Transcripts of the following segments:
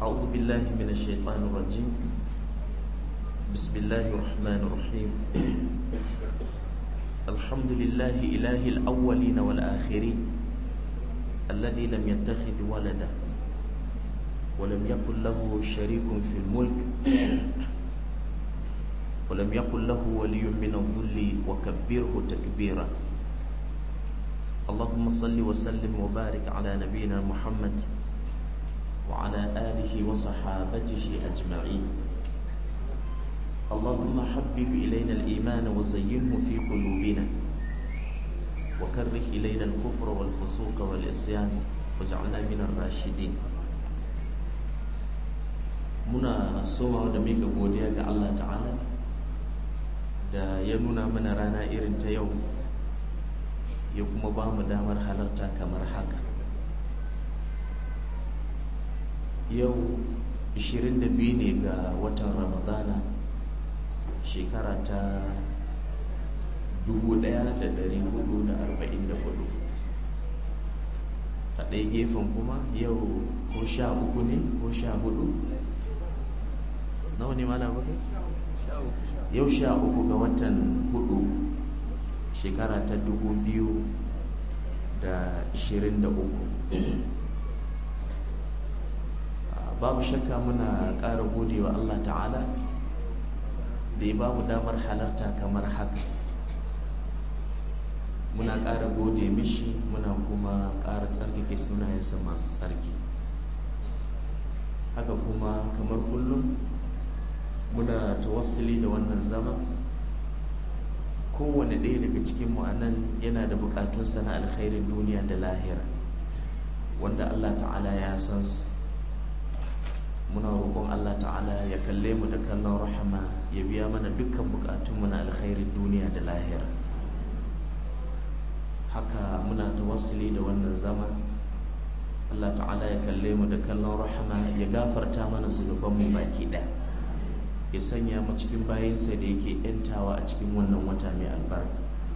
أعوذ بالله من الشيطان الرجيم بسم الله الرحمن الرحيم الحمد لله إله الأولين والآخرين الذي لم يتخذ ولدا ولم يكن له شريك في الملك ولم يكن له ولي من الذل وكبره تكبيرا اللهم صل وسلم وبارك على نبينا محمد وعلى آله وصحابته أجمعين اللهم حبب إلينا الإيمان وزينه في قلوبنا وكره إلينا الكفر والفسوق والعصيان واجعلنا من الراشدين muna somawa da mika godiya ga Allah ta'ala da ya nuna mana rana irin ta yau ya kuma ba mu damar halarta kamar haka yau 22 ne ga watan ramadana shekara ta 1444 a ɗaya gefen kuma yau ko sha uku ne ko sha hudu nawa ne mana bakai? yau sha uku ga watan hudu shekara ta dubu biyu da ishirin da uku babu shakka muna ƙara godewa Allah ta'ala da ya bamu damar halarta kamar haka muna ƙara gode mishi muna kuma ƙara tsarkake sunayensa masu tsarki haka kuma kamar kullum muna tawassuli da wannan zama kowane ɗaya daga cikinmu a nan yana da buƙatunsa na alkhairin duniya da lahira wanda Allah ta'ala ya san su muna roƙon Allah ta'ala ya kalle mu da kallon rahama ya biya mana dukkan buƙatunmu na alkhairin duniya da lahira haka muna tawassuli da wannan zama Allah ta'ala ya kalle mu da kallon rahama ya gafarta mana zunubanmu baki ɗaya ya sanya mu cikin bayansa da yake yantawa a cikin wannan wata mai albarka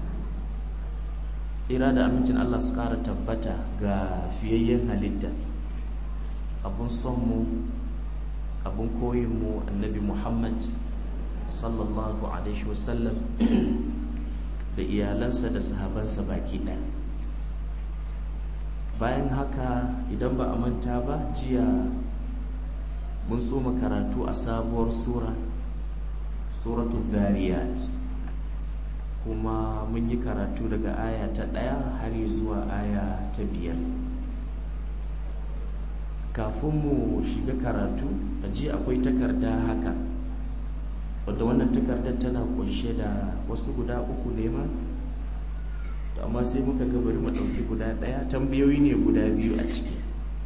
tsira da amincin Allah su ƙara tabbata ga fiyayyen halitta abun son mu abun koyin mu annabi Muhammad sallallahu alaihi wasallam da iyalansa da sahabansa baki ɗaya bayan haka idan ba a manta ba jiya mun so karatu a sabuwar sura suratul dariyat kuma mun yi karatu daga aya ta ɗaya har zuwa aya ta biyar kafin mu shiga karatu a ji akwai takarda haka wadda wannan takardar tana kunshe da wasu guda uku ne ma amma sai muka ga bari mu ɗauki guda ɗaya tambayoyi ne guda biyu a ciki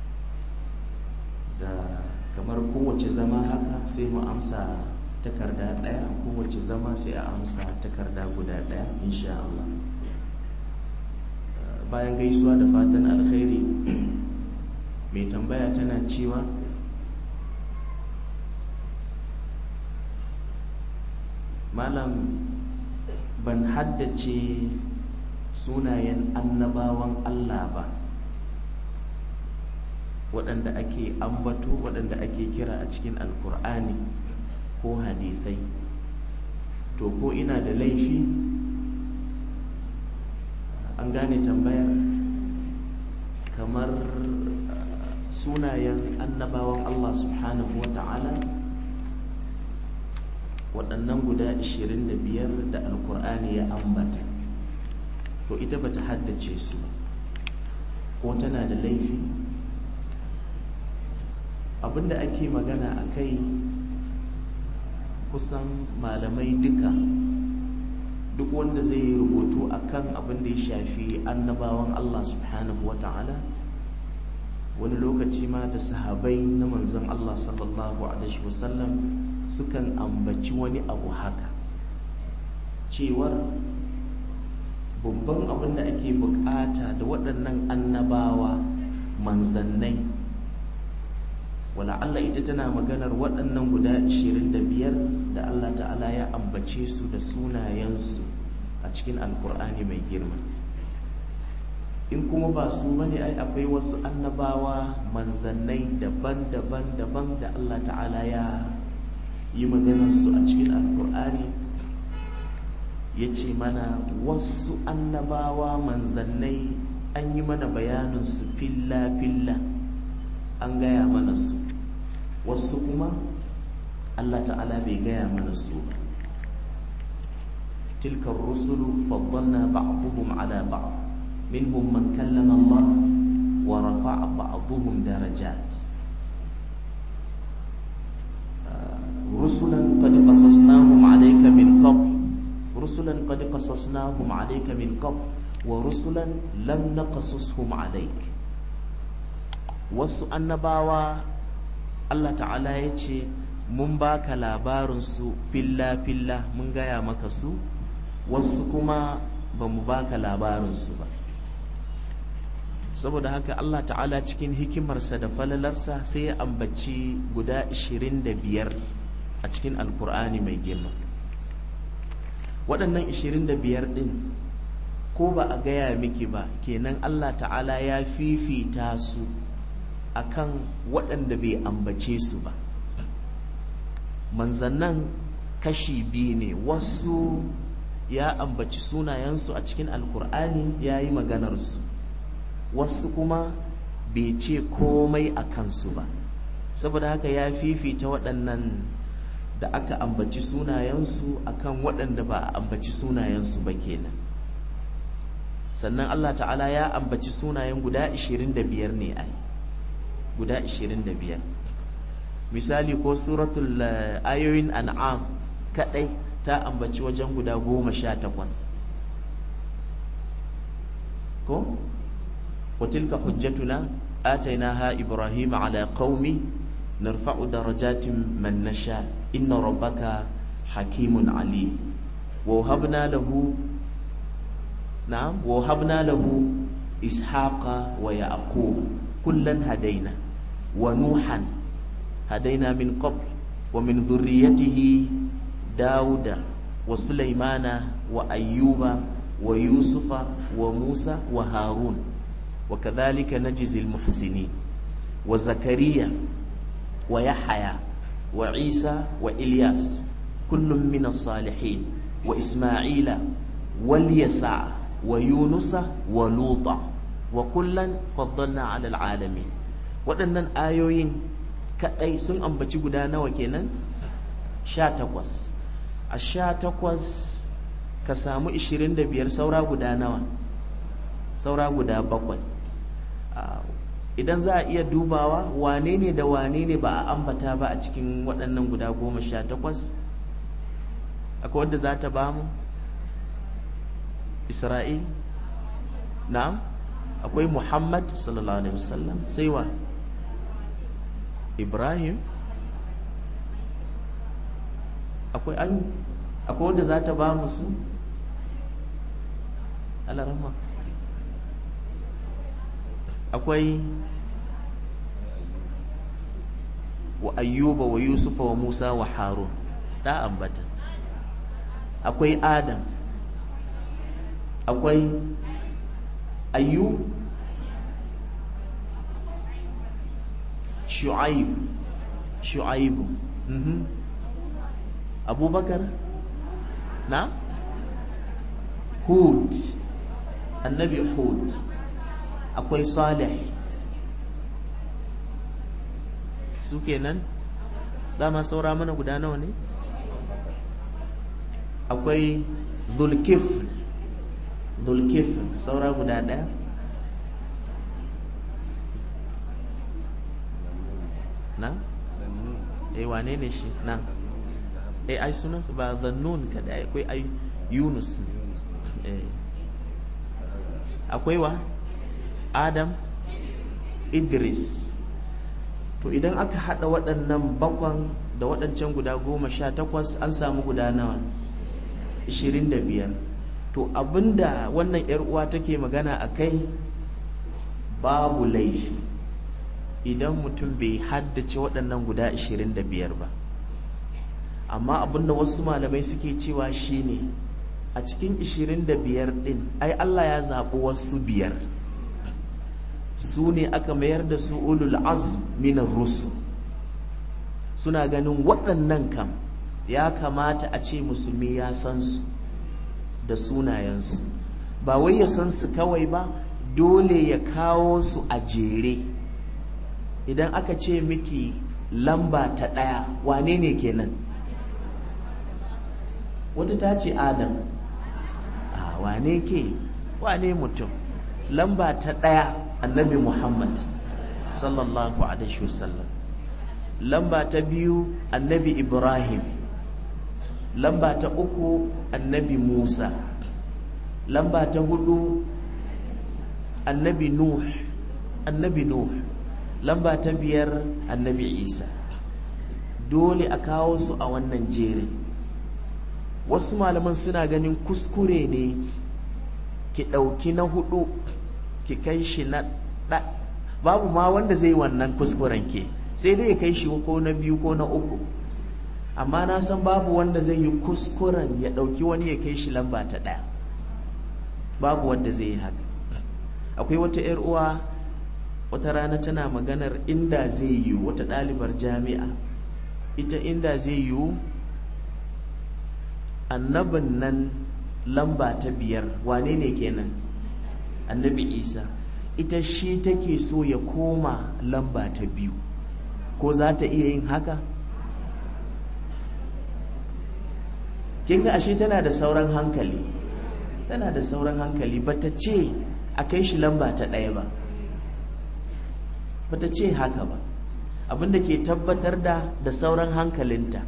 da kamar kowace zama haka sai mu amsa takarda ɗaya kowace zama sai a amsa takarda guda ɗaya insha Allah bayan gaisuwa da fatan alkhairi mai tambaya tana cewa malam ban haddace sunayen annabawan Allah ba waɗanda ake ambato waɗanda ake kira a cikin alkur'ani ko hadithai to ko ina da laifi an gane tambayar kamar sunayen annabawan Allah subhanahu wa ta'ala waɗannan guda 25 da alkur'ani ya ambata to ita bata haddace su ko tana da laifi abinda ake magana a kai kusan malamai duka duk wanda zai yi rubutu akan abin da ya shafi annabawan Allah subhanahu wa ta'ala wani lokaci ma da sahabai na manzon Allah sallallahu alaihi wasallam sukan ambaci wani abu haka cewar babban abin da ake bukata da waɗannan annabawa manzannai wala Allah ita tana maganar waɗannan guda 25 da Allah ta'ala ya ambace su da sunayensu a cikin alkur'ani mai girma in kuma ba su bane ai akwai wasu annabawa manzannai daban-daban daban da Allah ta'ala ya yi maganarsu a cikin alkur'ani ya ce mana wasu annabawa manzannai an yi mana bayaninsu filla-filla an gaya mana su wasu kuma Allah ta'ala bai gaya mana su ba tilkar rusulu faddalna ba'dhum ala ba'd minhum man kallama Allah wa rafa'a ba'dhum darajat rusulan qad qasasnahum alayka min qabl rusulan qad qasasnahum alayka min qabl wa rusulan lam naqasushum alayk wasu annabawa Allah ta'ala ya ce mun baka labarinsu filla-filla mun gaya maka su wasu kuma ba mu baka labarinsu ba saboda haka Allah ta'ala cikin hikimarsa da falalarsa sai ya ambaci guda 25 a cikin alkur'ani mai girma waɗannan 25 ɗin ko ba a gaya miki ba kenan Allah ta'ala ya fifita su akan waɗanda bai ambace su ba manzannan kashi biyu ne wasu ya ambaci sunayensu a cikin alkur'ani ya yi maganarsu wasu kuma bai ce komai a kansu ba saboda haka ya fifita waɗannan da aka ambaci sunayensu akan waɗanda ba a ambaci sunayensu ba kenan sannan allah ta'ala ya ambaci sunayen guda 25 ne ai guda 25 misali ko suratul ayoyin an'am kadai ta ambaci wajen guda goma sha takwas ko watilka hujjatuna atainaha ibrahim ala qaumi narfa'u darajatin man nasha inna rabbaka hakimun ali wa habna lahu na'am wa habna lahu ishaqa wa yaqub kullan hadaina wa nuhan هدينا من قبل ومن ذريته داود وسليمان وأيوب ويوسف وموسى وهارون وكذلك نجزي المحسنين وزكريا ويحيى وعيسى وإلياس كل من الصالحين وإسماعيل واليسع ويونس ولوطا وكلا فضلنا على العالمين waɗannan ayoyin kaɗai sun ambaci guda nawa kenan sha takwas a sha takwas ka samu ishirin da biyar saura guda nawa saura guda bakwai idan za a iya dubawa wane ne da wane ne ba a ambata ba a cikin waɗannan guda goma sha takwas akwai wadda za ta ba mu isra'il na'am akwai muhammad sallallahu alaihi wasallam sai wa ibrahim akwai an akwai wadda za ta ba mu su alarama akwai wa ayyuba wa yusufa wa musa wa harun da ambata akwai adam akwai ayyub shu'aib shu'aibu mhm abubakar na hud annabi hud akwai salih su kenan dama saura mana guda nawa ne akwai zulkifl zulkifl saura guda ɗaya na? eh wane ne shi na eh ai sunansa ba zannun kada akwai ai yunus eh akwai wa adam idris to idan aka hada waɗannan bakwan da waɗancan guda goma sha takwas an samu guda nawa ishirin da biyar to abinda wannan yar uwa take magana a kai babu laifi idan mutum bai haddace waɗannan guda ishirin da biyar ba amma abinda wasu malamai suke cewa shine a cikin ishirin da biyar ɗin ai Allah ya zaɓi wasu biyar su ne aka mayar da su ulul azm minar rusul suna ganin waɗannan kam ya kamata a ce musulmi ya san su da sunayensu ba wai ya san su kawai ba dole ya kawo su a jere idan aka ce miki lamba ta ɗaya wane ne kenan wata ta ce adam a wane ke wane mutum lamba ta ɗaya annabi muhammad sallallahu alaihi wasallam lamba ta biyu annabi ibrahim lamba ta uku annabi musa lamba ta hudu annabi nuh annabi nuh lamba ta biyar annabi isa dole a kawo su a wannan jerin wasu malaman suna ganin kuskure ne ki ɗauki na hudu ki kai shi na ɗa babu ma wanda zai wannan kuskuren ke sai dai ya kai shi ko na biyu ko na uku amma na san babu wanda zai yi kuskuren ya ɗauki wani ya kai shi lamba ta ɗaya babu wanda zai yi haka akwai wata 'yar uwa wata rana tana maganar inda zai yi wata ɗalibar jami'a ita inda zai yi annabin nan lamba ta biyar wane ne kenan annabi isa ita shi take so ya koma lamba ta biyu ko za ta iya yin haka kin ga ashe tana da sauran hankali tana da sauran hankali bata ce a kai shi lamba ta ɗaya ba bata ce haka ba abinda ke tabbatar da da sauran hankalinta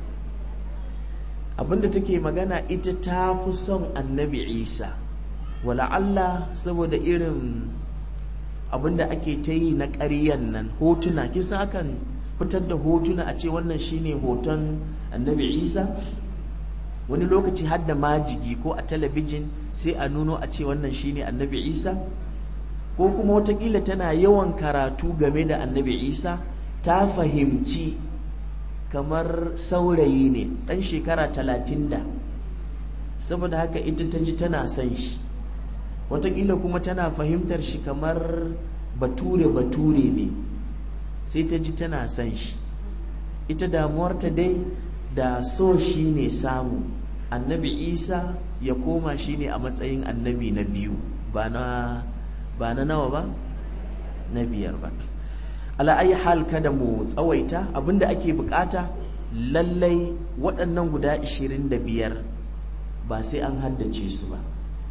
abinda take magana ita ta fi son annabi isa wala Allah saboda irin abinda ake ta yi na ƙaryan nan hotuna kisan akan fitar da hotuna a ce wannan shine hoton annabi isa wani lokaci har da majigi ko a talabijin sai a nuno a ce wannan shine annabi isa ko kuma watakila tana yawan karatu game da annabi isa ta fahimci kamar saurayi ne ɗan shekara talatin da saboda haka ita ta ji tana son shi watakila kuma tana fahimtar shi kamar bature-bature ne sai ta ji tana son shi ita damuwarta dai da so shi ne samu annabi isa ya koma shi ne a matsayin annabi na biyu ba na nawa ba na biyar ba ala'ayi hal kada mu tsawaita abinda ake bukata lallai waɗannan guda 25 ba sai an haddace su ba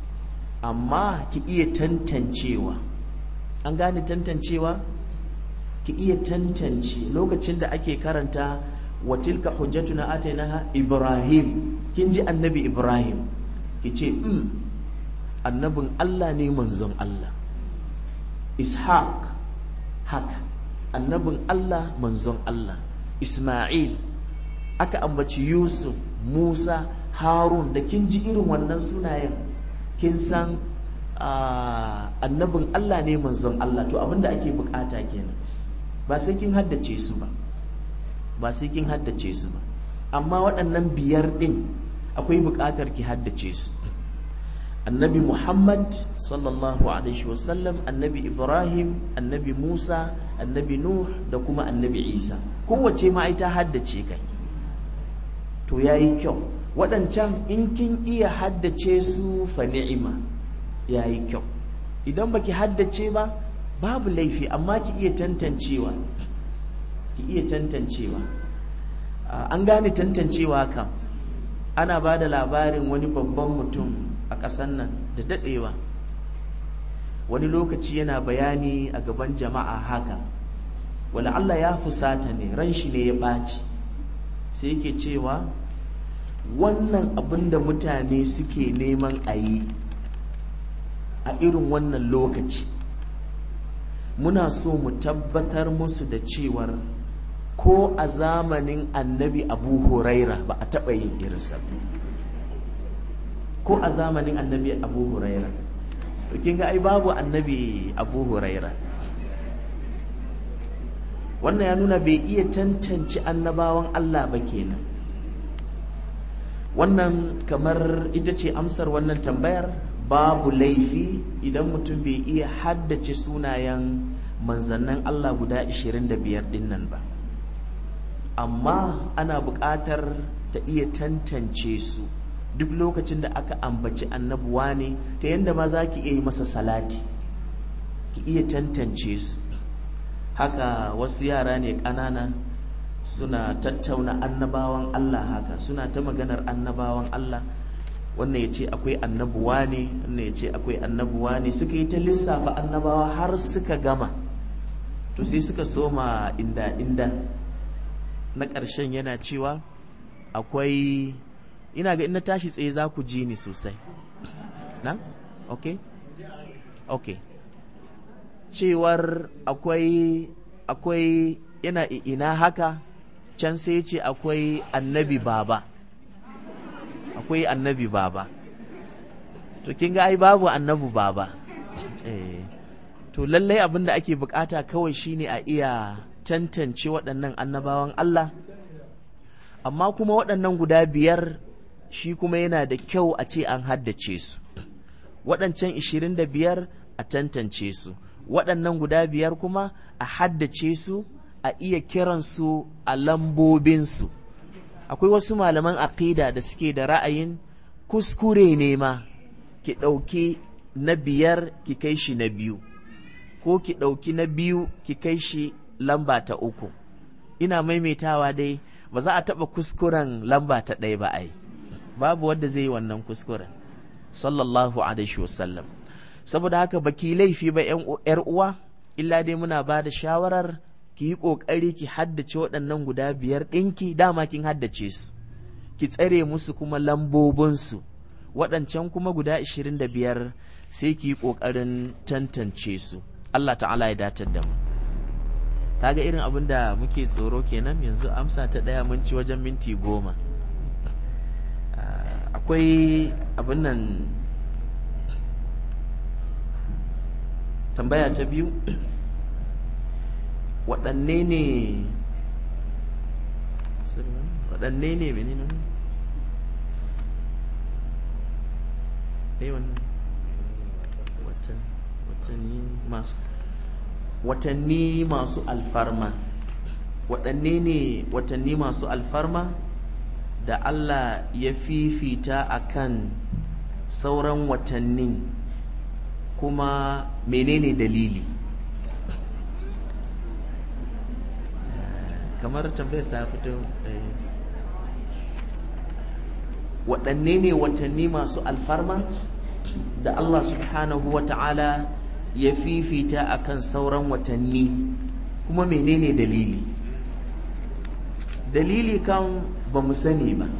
amma ki iya tantancewa an gane tantancewa ki iya tantance lokacin da ake karanta wa tilka hujjatuna atainaha ibrahim kin ji annabi ibrahim ki ce mm, annabin allah ne manzon allah ishaq haka annabin allah manzon allah isma'il aka ambaci yusuf musa harun da kin ji irin wannan sunayen kin san annabin allah ne manzon allah to abinda ake bukata kenan ba sai kin haddace su ba ba sai kin haddace su ba amma waɗannan biyar ɗin akwai buƙatar ki haddace su annabi muhammad sallallahu alaihi wasallam annabi ibrahim annabi musa annabi nuh da kuma annabi isa kowace ma ai ta haddace kai to yayi kyau waɗancan in kin iya haddace su fa ni'ima yayi kyau idan baki haddace ba babu laifi amma ki iya tantancewa ki iya tantancewa an gane tantancewa kam ana ba da labarin wani babban mutum a ƙasar nan da daɗewa wani lokaci yana bayani a gaban jama'a haka wala Allah ya fusata ne ran shi ne ya ɓaci sai yake cewa wannan abin da mutane suke neman a yi a irin wannan lokaci muna so mu tabbatar musu da cewar ko a zamanin annabi abu huraira ba a taɓa yin irinsa ko a zamanin annabi abu huraira kin ga ai babu annabi abu huraira wannan ya nuna bai iya tantance annabawan allah ba kenan wannan kamar ita ce amsar wannan tambayar babu laifi idan mutum bai iya haddace sunayen manzannin Allah guda 25 din nan ba amma ana buƙatar ta iya tantance su duk lokacin da aka ambaci annabuwa ne ta yadda ma za ki iya yi masa salati ki iya tantance su haka wasu yara ne ƙanana suna tattauna annabawan Allah haka suna ta maganar annabawan Allah wannan ya ce akwai annabuwa ne wannan ya ce akwai annabuwa ne suka yi ta lissafa annabawa har suka gama to sai suka soma inda inda na ƙarshen yana cewa akwai ina ga ina tashi tsaye za ku ji ni sosai na? ok? ok cewar akwai akwai yana ina haka can sai ce akwai annabi baba akwai annabi baba to kin ga ai babu annabi baba eh to lallai abin da ake bukata kawai shine a iya tantance waɗannan annabawan Allah amma kuma waɗannan guda biyar shi kuma yana da kyau a ce an haddace su waɗancan 25 a tantance su waɗannan guda biyar kuma a haddace su a iya kiransu a lambobinsu akwai wasu malaman aƙida da suke da ra'ayin kuskure ne ma ki ɗauki na biyar ki kai shi na biyu ko ki ɗauki na biyu ki kai shi lamba ta uku ina maimaitawa dai ba za a taɓa kuskuren lamba ta ɗaya ba ai babu wanda zai yi wannan kuskuren sallallahu alaihi wasallam saboda haka baki laifi ba yar uwa illa dai muna ba da shawarar ki yi ƙoƙari ki haddace waɗannan guda biyar ɗinki dama kin haddace su ki tsare musu kuma lambobinsu waɗancan kuma guda ashirin da biyar sai ki yi ƙoƙarin tantance su Allah ta'ala ya datar da mu kaga irin abin da muke tsoro kenan yanzu amsa ta ɗaya mun ci wajen minti goma akwai abin nan tambaya ta biyu waɗanne ne waɗanne ne menene watanni masu watanni masu alfarma waɗanne ne watanni masu alfarma da Allah ya fifita akan sauran watanni kuma menene dalili kamar tambayar ta fito waɗanne ne watanni masu alfarma da Allah subhanahu wa ta'ala ya fifita akan sauran watanni kuma menene dalili dalili kan ba mu sani ba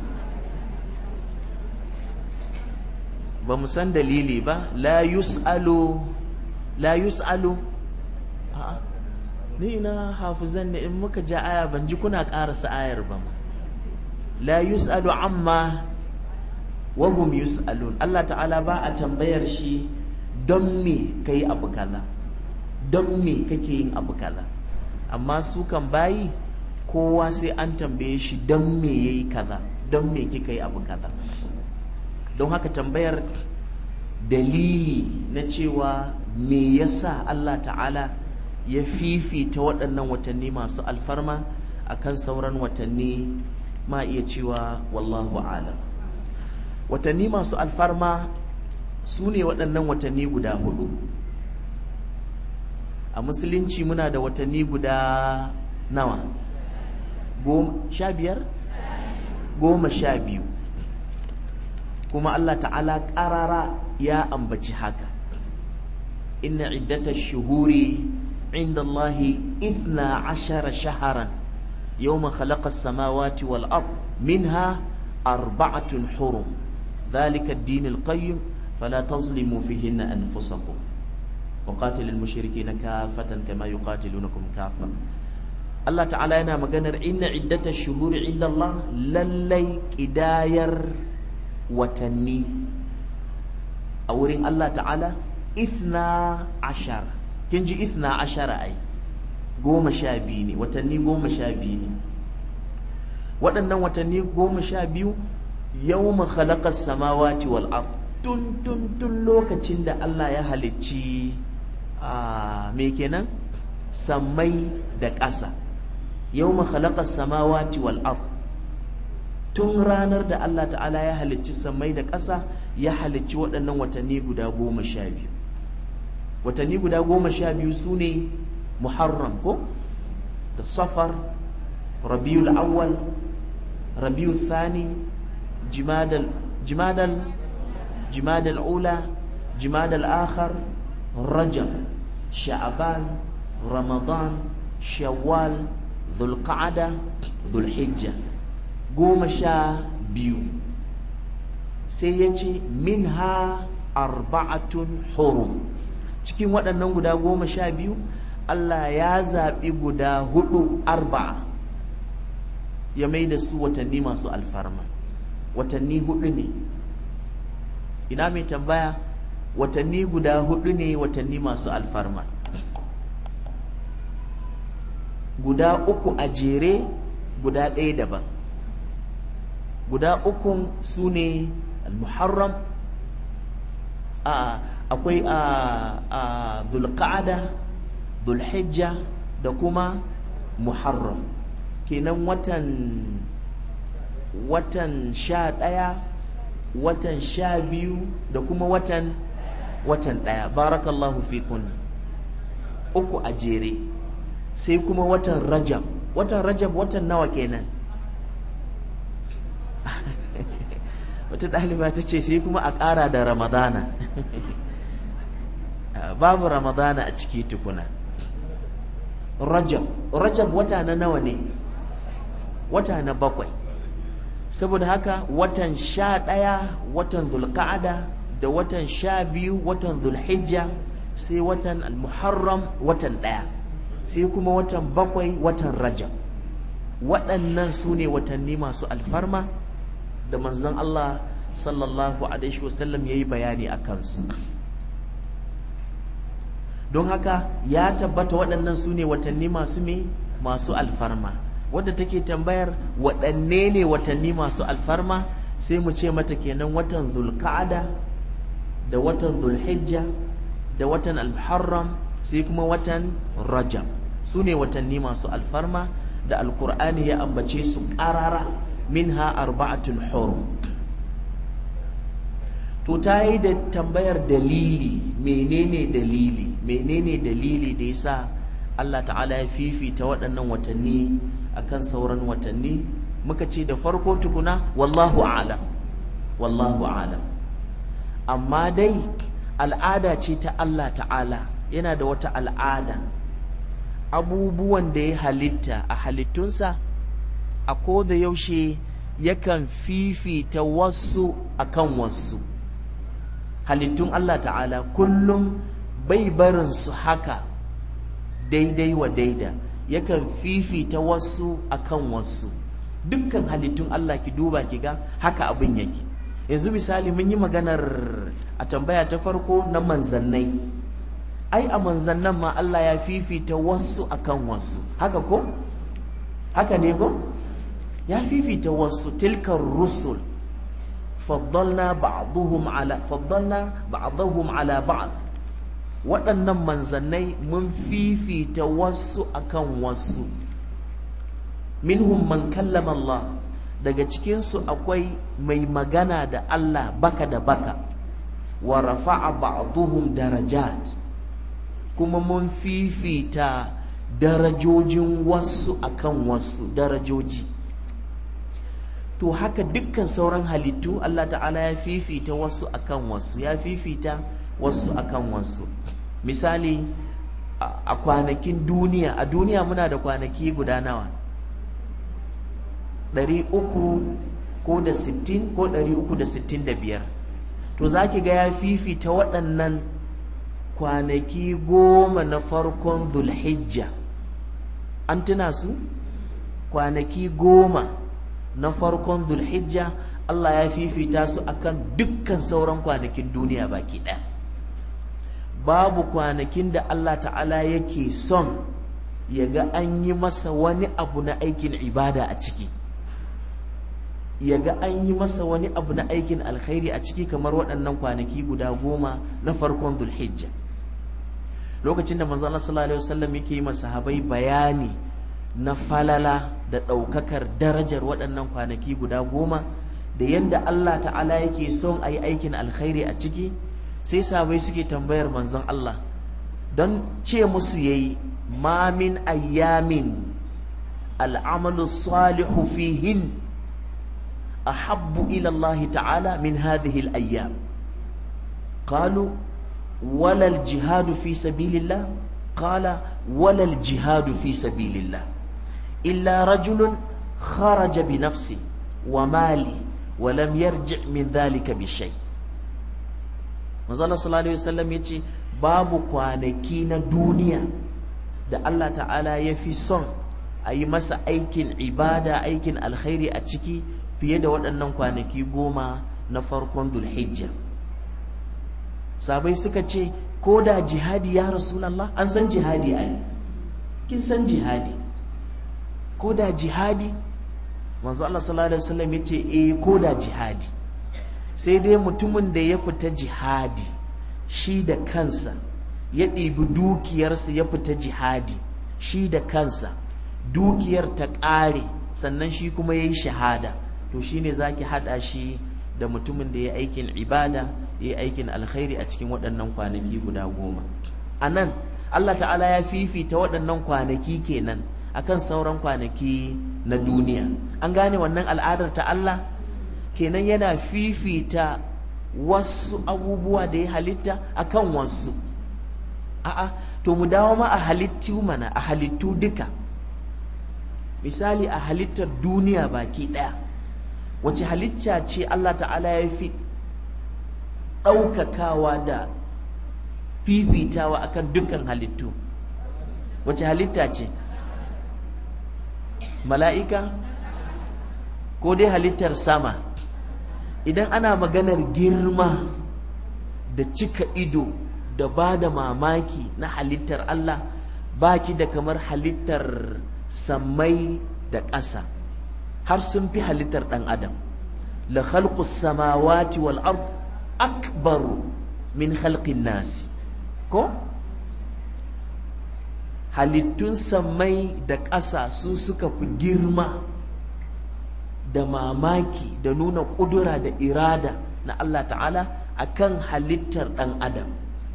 ba mu san dalili ba la yus'alu la yus'alu a'a ni ina hafizan ne in muka ja aya ban ji kuna ƙarasa ayar ba ma la yus'alu amma wa hum yus'alun Allah ta'ala ba a tambayar shi don me kai abu kaza don me kake yin abu kaza amma su kan bayi kowa sai an tambaye shi don me yayi kaza don me kika yi abu kaza don haka tambayar dalili na cewa me yasa Allah ta'ala ya fifita waɗannan watanni masu alfarma akan sauran watanni ma iya cewa wallahu alam watanni masu alfarma su ne waɗannan watanni guda hudu a musulunci muna da watanni guda nawa sha biyar goma sha biyu kuma Allah ta'ala ƙarara ya ambaci haka inna iddata shuhuri inda Allahi ithna ashara shaharan yawma khalaqa samawati wal ard minha arba'atun hurum dhalika ad-din al-qayyim fala tazlimu fihinna anfusakum وقاتل المشركين كافة كما يقاتلونكم كافة Allah ta'ala yana maganar inna iddata shuhuri inda Allah lallai ƙidayar watanni a wurin Allah ta'ala ithna ashara kin ji ithna ashara ai goma sha biyu ne watanni goma sha biyu ne waɗannan watanni goma sha biyu yau khalaqa samawati wal ard tun tun tun lokacin da Allah ya halicci me kenan sammai da ƙasa yau khalaqa samawati wal ard tun ranar da Allah ta'ala ya halicci sammai da ƙasa ya halicci waɗannan watanni guda goma sha biyu watanni guda goma sha biyu su ne muharram ko da safar rabiul awwal rabiul thani jimadal jimadal jimadal ula jimadal akhar rajab sha'ban ramadan shawwal dhulqa'ada dhulhijja goma sha biyu sai ya ce min ha arba'atun hurum cikin waɗannan guda goma sha biyu Allah ya zaɓi guda hudu arba'a ya mai da su watanni masu alfarma watanni hudu ne ina mai tambaya watanni guda hudu ne watanni masu alfarma guda uku a jere guda ɗaya daban guda ukun su ne al-muharram akwai a zulqa'ada zulhijja da kuma muharram kenan watan watan sha ɗaya watan sha biyu da kuma watan watan ɗaya barakallahu fikun uku a jere sai kuma watan rajab watan rajab watan nawa kenan wata ɗaliba ta ce sai kuma a ƙara da ramadana babu ramadana a ciki tukuna rajab rajab wata na nawa ne wata na bakwai saboda haka watan sha ɗaya watan zulka'ada da watan sha biyu watan zulhijja sai watan almuharram watan ɗaya sai kuma watan bakwai watan rajab waɗannan su ne watanni masu alfarma da manzon Allah sallallahu alaihi wasallam ya yi bayani a kansu don haka ya tabbata waɗannan su ne watanni masu me masu alfarma wadda take tambayar waɗanne ne watanni masu alfarma sai mu ce mata kenan watan zulka'ada da watan zulhijja da watan almuharram sai kuma watan rajab su ne watanni masu alfarma da alkur'ani ya ambace su ƙarara minha arba'atun hurum to ta yi da tambayar dalili menene dalili menene dalili da yasa Allah ta'ala ya fifita waɗannan watanni akan sauran watanni muka ce da farko tukuna wallahu a'lam wallahu a'lam amma dai al'ada ce ta Allah ta'ala yana da wata al'ada abubuwan da ya halitta a halittunsa a da yaushe yakan fifita wasu akan wasu halittun Allah ta'ala kullum bai barin su haka daidai wa daida yakan fifita wasu akan wasu dukkan halittun Allah ki duba ki ga haka abin yake yanzu misali mun yi maganar a tambaya ta farko na manzannai ai a manzannan ma Allah ya fifita wasu akan wasu haka ko haka ne ko ya fifita wasu tilkar rusul faddalna ba'dhum ala faddalna ba'dhum ala ba'd waɗannan manzannai mun fifita wasu akan wasu minhum man kallama Allah daga cikinsu akwai mai magana da Allah baka da baka wa rafa'a ba'dhum darajat kuma mun fifita darajojin wasu akan wasu darajoji to haka dukkan sauran halittu Allah ta'ala ya fifita wasu akan wasu ya fifita wasu akan wasu misali a kwanakin duniya a duniya muna da kwanaki guda nawa ɗari uku ko da sittin ko ɗari uku da sittin da biyar to za ki ga ya fifita waɗannan kwanaki goma na farkon zulhijja an tuna su kwanaki goma na farkon zulhijja Allah ya fifita su akan dukkan sauran kwanakin duniya baki ɗaya babu kwanakin da Allah ta'ala yake son ya ga an yi masa wani abu na aikin ibada a ciki ya ga an yi masa wani abu na aikin alkhairi a ciki kamar waɗannan kwanaki guda goma na farkon zulhijja lokacin da manzo Allah sallallahu alaihi wasallam yake yi masahabai bayani na falala da ɗaukakar darajar waɗannan kwanaki guda goma da yadda Allah ta'ala yake son a yi aikin alkhairi a ciki sai sahabai suke tambayar manzon Allah don ce musu yayi ma min ayyamin al'amalu salihu fihin أحب إلى الله تعالى من هذه الأيام قالوا ولا الجهاد في سبيل الله قال ولا الجهاد في سبيل الله إلا رجل خرج بنفسه وماله ولم يرجع من ذلك بشيء Manzala sallallahu alaihi wasallam yace babu kwanaki na duniya da Allah ta'ala ya fi son a yi masa aikin ibada aikin alkhairi a ciki fiye da waɗannan kwanaki goma na farkon zulhijja sabai suka ce ko da jihadi ya rasulallah an san jihadi a kin san jihadi ko da jihadi manzo Allah sallallahu alaihi wasallam yace eh ko da jihadi sai dai mutumin da ya fita jihadi shi da kansa ya ɗibi dukiyarsa ya fita jihadi shi da kansa dukiyar ta ƙare sannan shi kuma ya yi shahada to shine zaki hada shi da mutumin da ya aikin ibada ya aikin alkhairi a cikin waɗannan kwanaki guda goma a nan Allah ta'ala ya fifita waɗannan kwanaki kenan akan sauran kwanaki na duniya an gane wannan al'adar ta Allah kenan yana fifita wasu abubuwa da ya halitta akan wasu a'a to mu dawo ma a halittu mana a halittu duka misali a halittar duniya baki ɗaya wace halitta ce Allah ta'ala ya fi ɗaukakawa da fifitawa akan dukkan halittu wace halitta ce mala'ika ko dai halittar sama idan ana maganar girma da cika ido da ba da mamaki na halittar Allah baki da kamar halittar sammai da ƙasa har sun fi halittar ɗan adam la khalqus samawati wal ard akbaru min khalqin nasi ko halittun sammai da ƙasa su suka fi girma da mamaki da nuna ƙudura da irada na Allah ta'ala akan halittar ɗan adam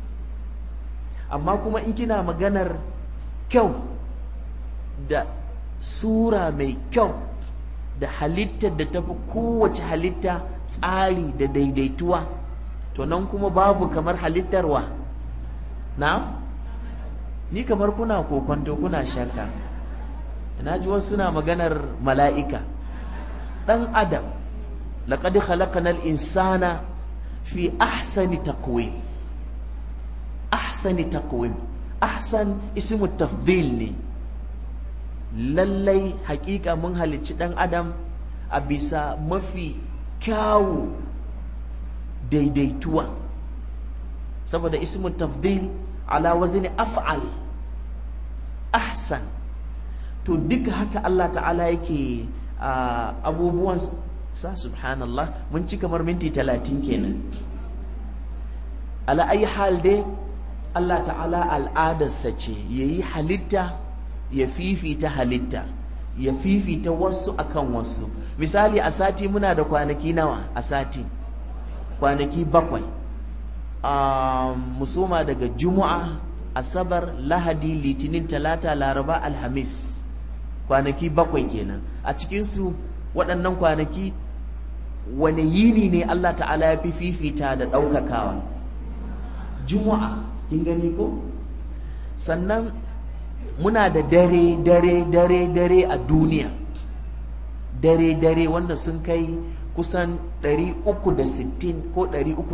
amma kuma in kina maganar kyau da sura mai kyau da halittar da tafi kowace halitta tsari da daidaituwa to nan kuma babu kamar halittarwa na ni kamar kuna kokonto kuna shakka ina ji wasu suna maganar mala'ika ɗan adam laqad khalaqnal insana fi ahsani taqwim ahsani taqwim ahsan ismu tafdil ne lallai hakika mun halicci dan adam a bisa mafi kyawu daidaituwa saboda ismu tafdil ala wazni af'al ahsan to duka haka Allah ta'ala yake abubuwan sa subhanallah mun ci kamar minti talatin kenan ala ayi hal dai Allah ta'ala al'adarsa ce yayi halitta ya fifita halitta ya fifita wasu akan wasu misali a sati muna da kwanaki nawa a sati kwanaki bakwai a musoma daga juma'a asabar lahadi litinin talata laraba alhamis kwanaki bakwai kenan a cikinsu waɗannan kwanaki wane yini ne Allah ta'ala ya fi fifita da ɗaukakawa juma'a kin gani ko sannan muna da dare dare dare dare a duniya dare dare wanda sun kai kusan 360 ko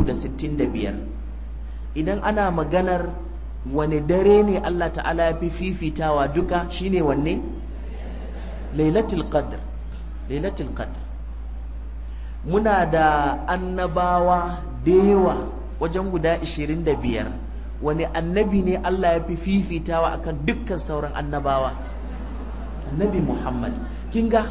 365 idan ana maganar wane dare ne Allah ta'ala ya fi fifitawa duka shine wanne lailatul qadr lailatul qadr muna da annabawa da yawa wajen guda 25 wani annabi ne Allah ya fi fifitawa akan dukkan sauran annabawa annabi Muhammad kin ga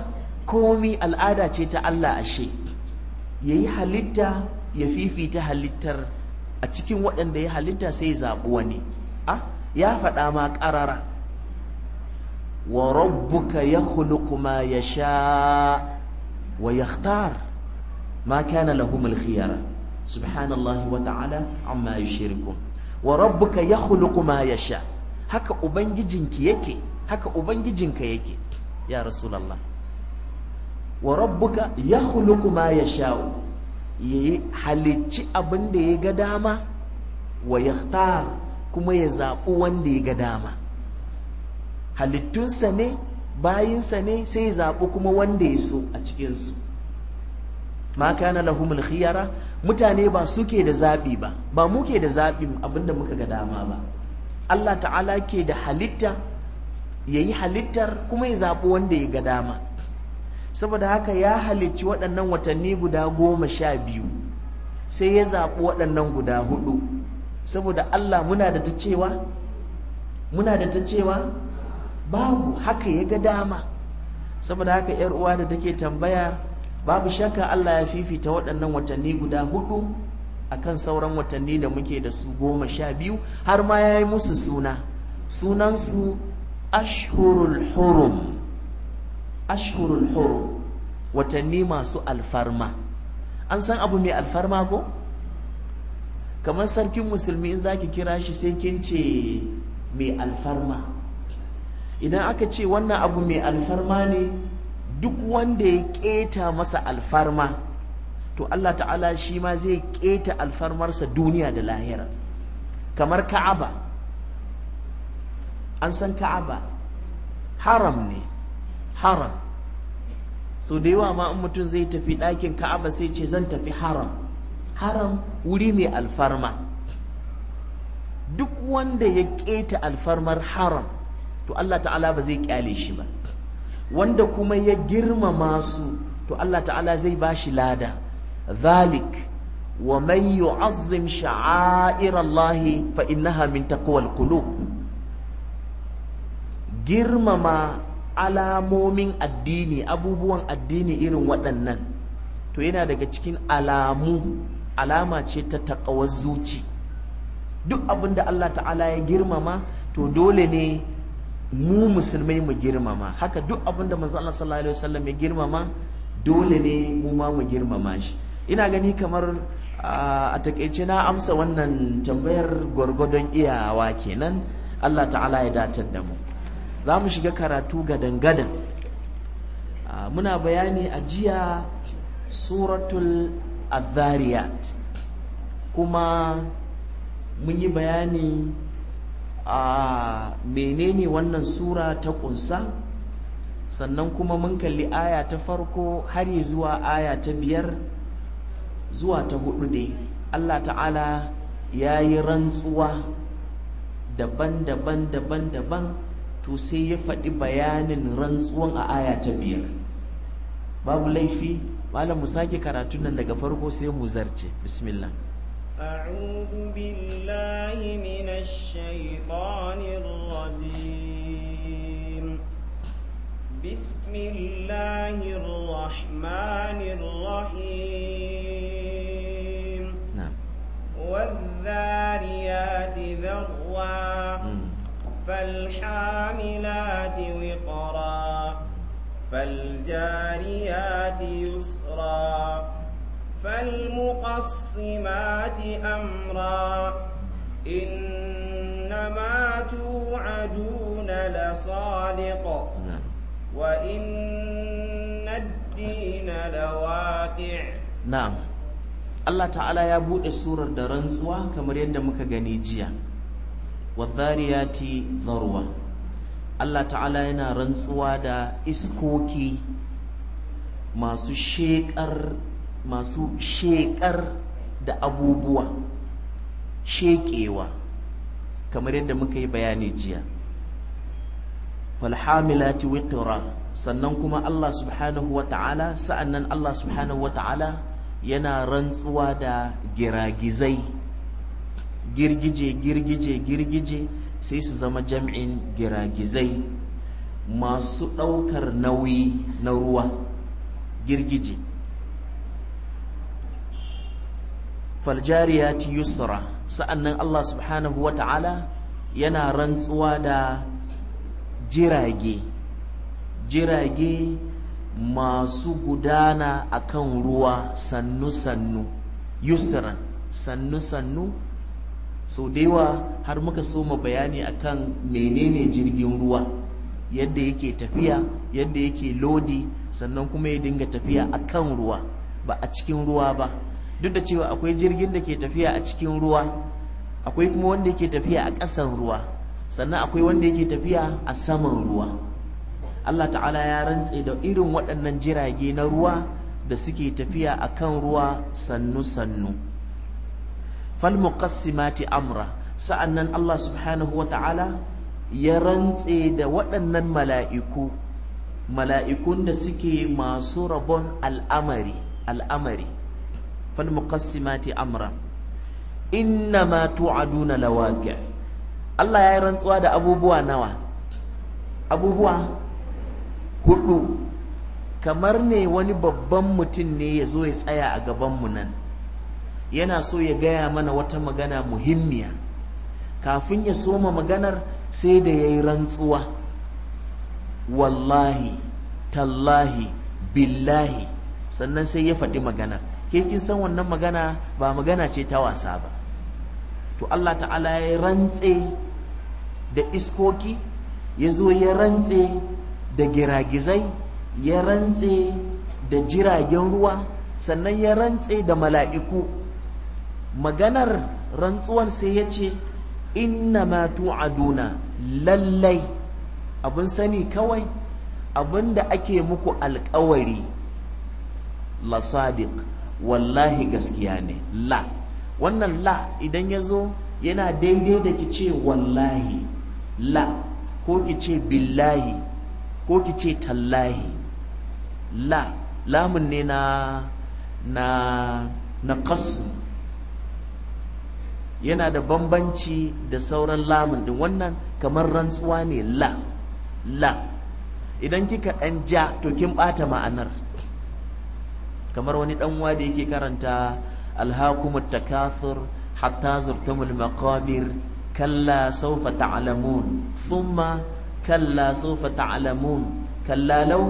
komi al'ada ce ta Allah ashe ya yi halitta ya fifita halittar a cikin waɗanda ya halitta sai zaɓi wani a ya faɗa ma ƙarara wa rabbuka ya ma ya sha wa yakhtar ma kana lahumul khiyara subhanallahi wa ta'ala amma yushrikun wa rabbuka yakhluqu ma yasha haka ubangijinki yake haka ubangijinka yake ya rasulullah wa rabbuka yakhluqu ma yasha yayi halicci abin da ya ga dama wa yakhtar kuma ya zaɓi wanda ya ga dama halittunsa ne bayinsa ne sai ya zaɓi kuma wanda ya so a cikinsu ma kana lahumul khiyara mutane ba suke da zabi ba ba muke da zabin abinda muka ga dama ba Allah ta'ala ke da halitta yayi halittar kuma ya zabi wanda ya ga dama saboda haka ya halicci waɗannan watanni guda goma sha biyu sai ya zaɓi waɗannan guda hudu saboda Allah muna da ta cewa muna da ta cewa babu haka ya ga dama saboda haka 'yar uwa da take tambaya babu shakka Allah ya fifita waɗannan watanni guda hudu akan sauran watanni da muke da su goma sha biyu har ma ya yi musu suna sunansu ashhurul hurum ashhurul hurum watanni masu alfarma an san abu mai alfarma ko kamar sarkin musulmi in zaki kira shi sai kin ce mai alfarma idan aka ce wannan abu mai alfarma ne duk wanda ya keta masa alfarma to Allah ta'ala shi ma zai keta alfarmarsa duniya da lahira kamar ka'aba an san ka'aba haram ne haram so da yawa ma in mutum zai tafi ɗakin ka'aba sai ce zan tafi haram haram wuri mai alfarma duk wanda ya keta alfarmar haram to Allah ta'ala ba zai kyale shi ba wanda kuma ya girmama su to Allah ta'ala zai ba shi lada ذلك ومن يعظم شعائر الله فإنها من تقوى القلوب girmama alamomin addini abubuwan addini irin waɗannan to yana daga cikin alamu alama ce ta taƙawar zuci duk abinda Allah ta'ala ya girmama to dole ne mu musulmai mu girmama haka duk abinda manzo Allah sallallahu alaihi wasallam ya girmama dole ne mu ma mu girmama shi ina gani kamar a takaice na amsa wannan tambayar gwargwadon iyawa kenan Allah ta'ala ya datar da mu za mu shiga karatu gadan-gadan muna bayani a jiya suratul azariyat kuma mun yi bayani a menene wannan sura ta kunsa sannan kuma mun kalli aya ta farko har zuwa aya ta biyar zuwa ta hudu ne Allah ta'ala ya yi rantsuwa daban-daban daban-daban to sai ya faɗi bayanin rantsuwan a aya ta biyar babu laifi malam mu sake karatun nan daga farko sai mu zarce bismillah أعوذ بالله من الشيطان الرجيم بسم الله الرحمن الرحيم na'am والذاريات ذروا Mm. فالحاملات وقرا فالجاريات يسرا فالمقسمات أمرا إنما توعدون لصادق na'am وإن الدين لواقع na'am Allah ta'ala ya bude surar da rantsuwa kamar yadda muka gani jiya wadhariyati dharwa Allah ta'ala yana rantsuwa da iskoki masu shekar masu shekar da abubuwa shekewa kamar yadda muka yi bayani jiya falhamilati wiqra sannan kuma Allah subhanahu wa ta'ala sa'annan Allah subhanahu wa ta'ala yana rantsuwa da giragizai girgije girgije girgije sai su zama jam'in giragizai masu ɗaukar nauyi na ruwa girgije faljariyati yusra sa'annan Allah subhanahu wa ta'ala yana rantsuwa da jirage jirage masu gudana akan ruwa sannu-sannu yusran sannu-sannu sau da yawa har muka soma bayani akan menene jirgin ruwa yadda yake tafiya yadda yake lodi sannan kuma ya dinga tafiya akan ruwa ba a cikin ruwa ba duk da cewa akwai jirgin da ke tafiya a cikin ruwa akwai kuma wanda yake tafiya a ƙasan ruwa sannan akwai wanda yake tafiya a saman ruwa Allah ta'ala ya rantse da irin waɗannan jirage na ruwa da suke tafiya a kan ruwa sannu-sannu falmuqassimati amra sa'annan Allah subhanahu wa ta'ala ya rantse da waɗannan mala'iku mala'ikun da suke masu rabon al'amari al'amari falmuqassimati amra inna ma tu'aduna lawaqi Allah ya yi rantsuwa da abubuwa nawa abubuwa hudu kamar ne wani babban mutum ne ya zo ya tsaya a gabanmu nan yana so ya gaya mana wata magana muhimmiya kafin ya soma maganar sai da ya yi rantsuwa wallahi tallahi billahi sannan sai ya faɗi magana ke kin san wannan magana ba magana ce ta wasa ba to Allah ta'ala ya rantse da iskoki ya zo ya rantse da giragizai ya rantse da jiragen ruwa sannan ya rantse da mala'iku maganar rantsuwan sai ya ce inna ma tu'aduna lallai abin sani kawai abin da ake muku alkawari la sadiq wallahi gaskiya ne la wannan la idan ya zo yana daidai da ki ce wallahi la ko ki ce billahi ko ki ce tallahi la lamun ne na na na kasu yana da bambanci da sauran lamun din wannan kamar rantsuwa ne la la idan kika ɗan ja to kin ɓata ma'anar kamar wani ɗan da yake karanta alhakumut takathur hatta zurtumul maqabir kalla sawfa ta'lamun thumma kalla sawfa ta'lamun kalla law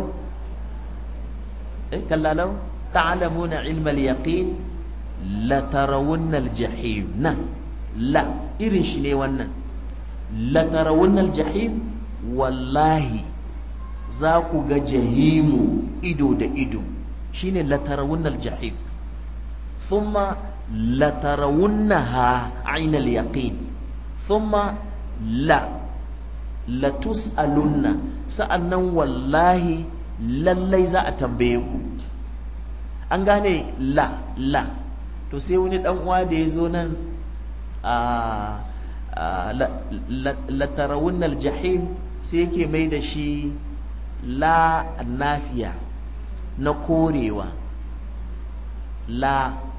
eh kalla law ta'lamuna ilma al-yaqin la tarawunna al-jahim na la irin shi ne wannan la tarawunna al-jahim wallahi za ku ga jahimu ido da ido shine la tarawunna al-jahim thumma la tarawunnaha ayna al-yaqin thumma la la tus'alunna sa'annan wallahi lallai za a tambaye ku an gane la la to sai wani dan uwa da ya zo nan a la tarawunna al-jahim sai yake mai da shi la nafiya na korewa la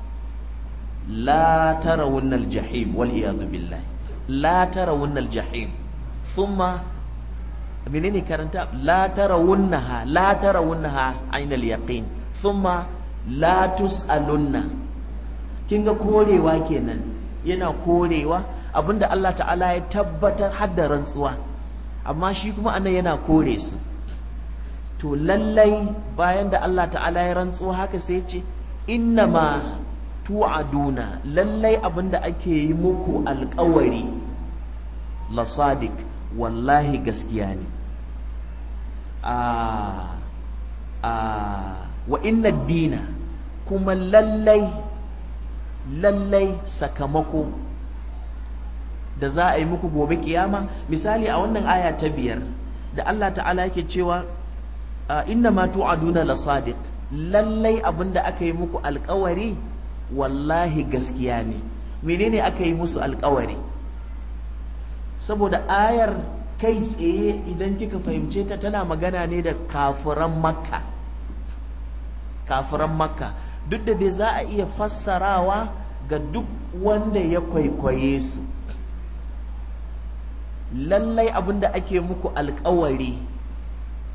la tarawunna al-jahim wal iyadu billahi la tarawunna al-jahim thumma menene karanta la tarawunnaha la tarawunnaha ayna al-yaqin thumma la tus'alunna kin ga korewa kenan yana korewa abinda Allah ta'ala ya tabbatar hadda rantsuwa amma shi kuma anan yana kore su to lallai bayan da Allah ta'ala ya rantsuwa haka sai ce innama tu'aduna lallai abinda ake yi muku alkawari la sadiq wallahi gaskiya ne a a wa inna dina kuma lallai lallai sakamako da za a yi muku gobe kiyama misali a wannan aya ta biyar da Allah ta'ala yake cewa inna ma tu'aduna la sadiq lallai abinda aka yi muku alkawari wallahi gaskiya ne menene aka yi musu alkawari saboda ayar kai tsaye idan kika fahimce ta tana magana ne da kafiran makka kafiran makka duk da dai za a iya fassarawa ga duk wanda ya kwaikwaye su lallai abinda ake muku alkawari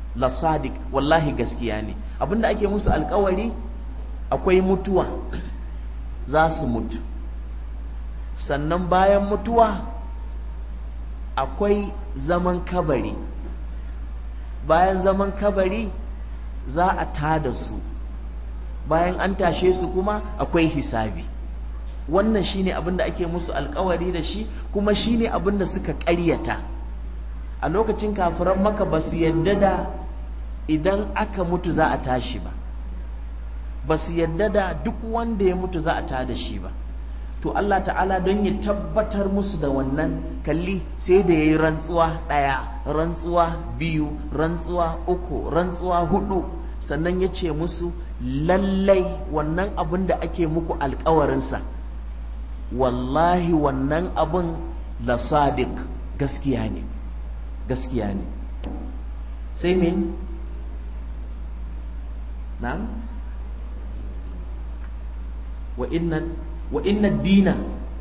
la sadiq wallahi gaskiya ne abinda ake musu alkawari akwai mutuwa za su mutu sannan bayan mutuwa akwai zaman kabari bayan zaman kabari za a tada su bayan an tashe su kuma akwai hisabi wannan shine abin da ake musu alkawari da shi kuma shine abin da suka ƙaryata a lokacin kafiran maka ba su yadda da idan aka mutu za a tashi ba ba su yadda da duk wanda ya mutu za a tada shi ba to Allah ta'ala don ya tabbatar musu da wannan kalli sai da ya yi rantsuwa ɗaya rantsuwa biyu rantsuwa uku rantsuwa hudu sannan ya ce musu lallai wannan abin da ake muku alkawarinsa wallahi wannan abin la sadiq gaskiya ne gaskiya ne sai me na'am wa inna wa inna dina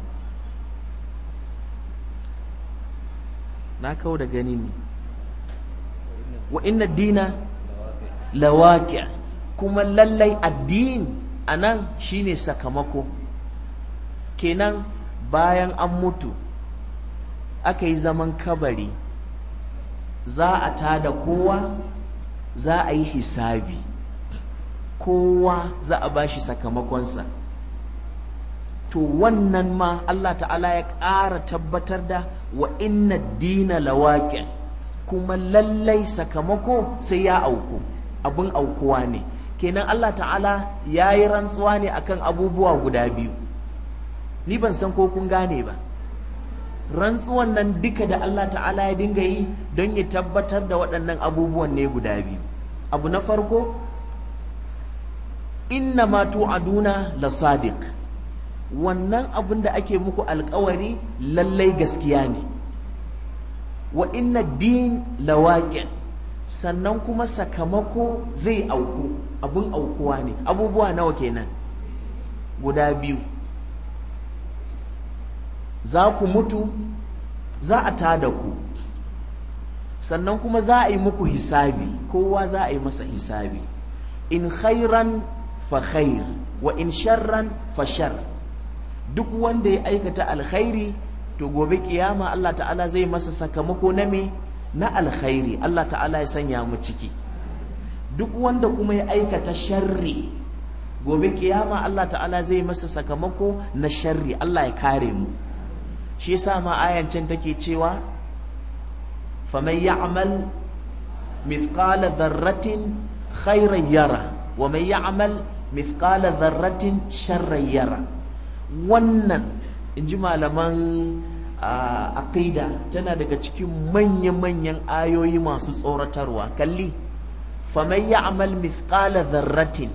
na kawo da gani ne wa inna dina lawaqi kuma lallai addini anan shine sakamako kenan bayan an mutu aka yi zaman kabari za a tada kowa za a yi hisabi kowa za a bashi sakamakonsa to wannan ma Allah ta'ala ya ƙara tabbatar da wa inna dina lawaƙi kuma lallai sakamako sai ya auku abin aukuwa ne kenan Allah ta'ala ya yi rantsuwa ne akan abubuwa guda biyu ni ban san ko kun gane ba rantsuwan nan duka da Allah ta'ala ya dinga yi don ya tabbatar da waɗannan abubuwan ne guda biyu abu na farko inna ma tu'aduna la sadiq wannan abin da ake muku alkawari lallai gaskiya ne wa inna din lawaqi sannan kuma sakamako zai auku abin aukuwa ne abubuwa nawa kenan guda biyu za ku mutu za a tada ku sannan kuma za a yi muku hisabi kowa za a yi masa hisabi in khairan fa khair wa in sharran fa shar duk wanda ya aikata alkhairi to gobe kiyama Allah ta'ala zai masa sakamako na me na alkhairi Allah ta'ala ya sanya mu ciki duk wanda kuma ya aikata sharri gobe kiyama Allah ta'ala zai masa sakamako na sharri Allah ya kare mu shi yasa ma ayan can take cewa faman ya'mal mithqala dharratin khairan yara wa man ya'mal mithqala dharratin sharran yara wannan inji malaman aqida tana daga cikin manya-manyan ayoyi masu tsoratarwa kalli faman ya'mal mithqala dharratin